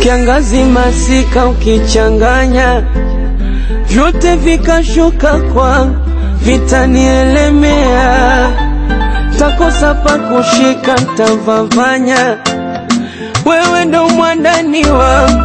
kiangazi, masika ukichanganya, vyote vikashuka kwangu, vitanielemea, takosa pa kushika, ntavavanya. Wewe ndo mwandani wangu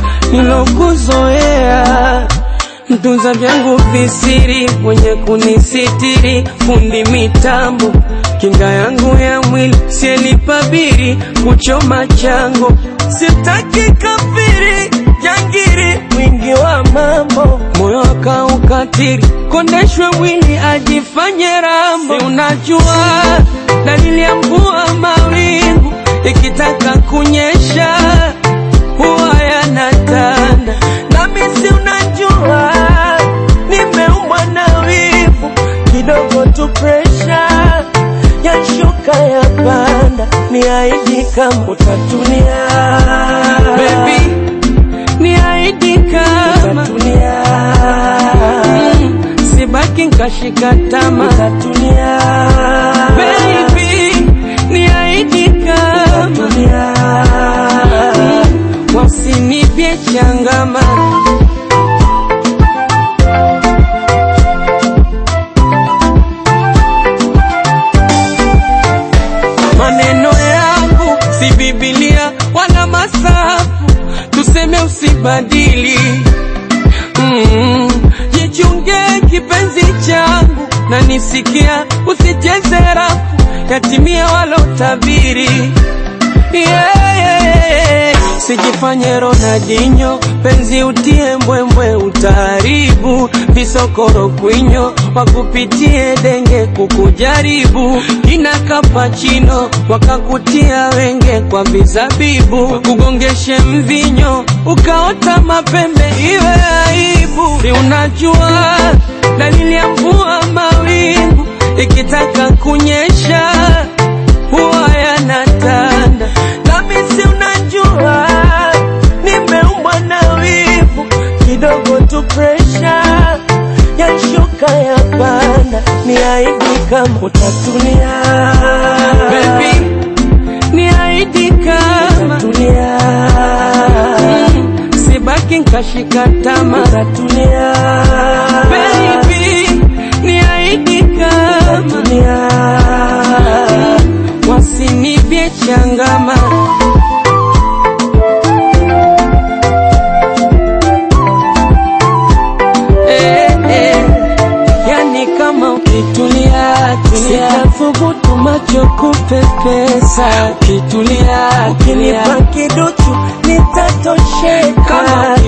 nilokuzoea mtunza vyangu visiri, mwenye kunisitiri, fundi mitambo, kinga yangu ya mwili, sielipabiri kuchoma chango, sitaki kafiri jangiri, mwingi wa mambo, moyo akaukatiri, kondeshwe mwili ajifanye rambo. Si unajua dalili ya mvua, mawingu ikitaka kunyesha huwa yanatanda, nami si unajua nimeumbwa na wivu kidogo tu, presha yashuka ya panda, niahidi kama utatulia baby, niahidi kama utatulia, mm, sibaki nkashika tama, utatulia baby, niahidi kama utatulia, mm, wasinipye changama maneno yangu si Biblia wala masafu, tuseme usibadili. Mm, jichunge kipenzi changu, na nisikia usicheze rafu, yatimia walotabiri yeah, yeah, yeah. Sijifanye Ronaldinho, penzi utie mbwembwe, utaharibu visokoro kwinyo, wakupitie denge kukujaribu, ina kapachino wakakutia wenge kwa vizabibu, wakugongeshe mvinyo ukaota mapembe, iwe aibu. Si unajua dalili ya mvua, mawingu ikitaka kunyesha huwa yanatanda, nami si unajua nimeumbwa na wivu kidogo tu, presha yashuka ya panda, niahidi kama utatulia baby, niahidi kama utatulia, mm, sibaki nkashika tama, utatulia baby, niahidi kama utatulia, mm, wasinipye changama eh, eh. Yani kama ukitulia tulia, sitathubutu macho kupepesa. Ukitulia ukinipa kiduchu nitatosheka. Kama